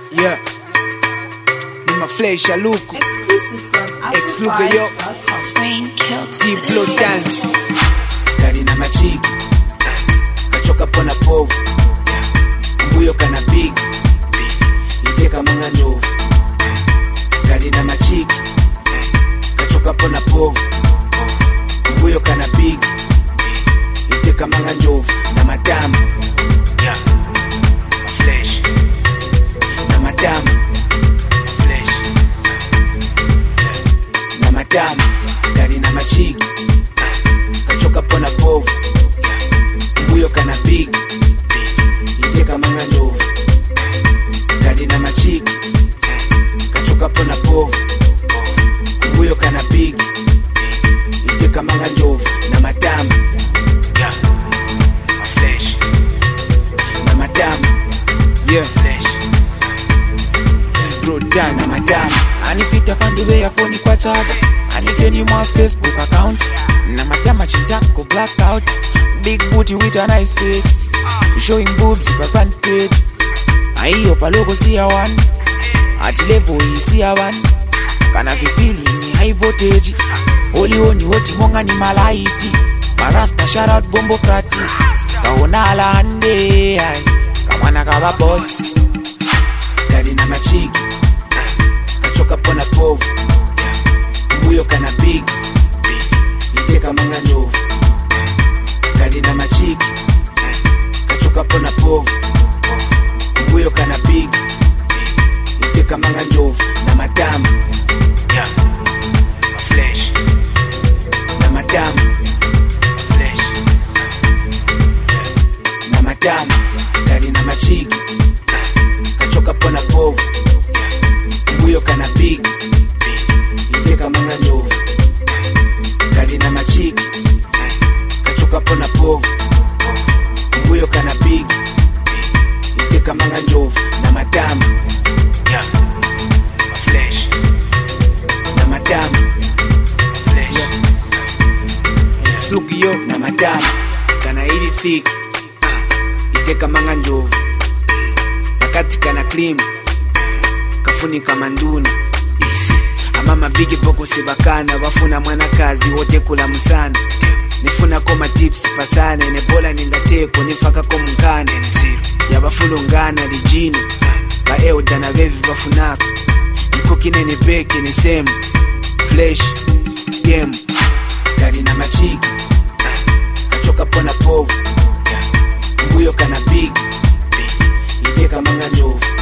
Yeah. Ni maflesh ya luku Exclusive from Ex Luga, yo. AfroVibes.com. Rain killed Deep today. flow dance Gari na machiki Kachoka pona povu Mbuyo kana big Ide kama nga nyovu Gari na machiki Kachoka pona povu Mbuyo kana big Ide kama nga nyovu Na madamu Yeah Flesh Na madamu Flesh na madamu gari na machigi kachoka pona povu mbuyo kana big iteka manga njovu gari na machigi kachoka pona povu mbuyo kana big iteka manga njovu na madamu yeah. maflesh na madamu yeah. flesh Bro, dance. na madamu anipita fandiwe ya foni kwa chaja anigeni mwa facebook account na matama chintako blackout big booty with a nice face showing boobs pa front page aiyo paloko siya one ati level hii siya one kana vipili ni high voltage olioni hoti monga ni malaiti marasta shout out bombo krati kaona alande ai kamwana kava boss gari na machigi kachoka pona povu mbuyo kana big iteka manga nyovu gari na machigi kachoka pona povu mbuyo kana big iteka manga nyovu na madamu yeah. maflesh na madamu flesh na madamu gari na machigi kachoka pona povu mbuyo kana big iteka manga nyovu gari na machiki kachoka pona povu mbuyo kana big iteka manga nyovu na madamu yeah. maflesh na madamu flesh slugiyo na madamu kana ili thiki iteka manga njovu wakati kana klim kafunika manduni Easy. amama bigi poko sebakana bafuna mwanakazi wote kula musana nifuna ko matips pasane nebola nindateko nifakako munkana yabafulungana lijini baeuda na bevi bafunako niko kinene beke ni semu flesh game gari na machiki kachoka pona povu mbuyo kana big iteka manga njovu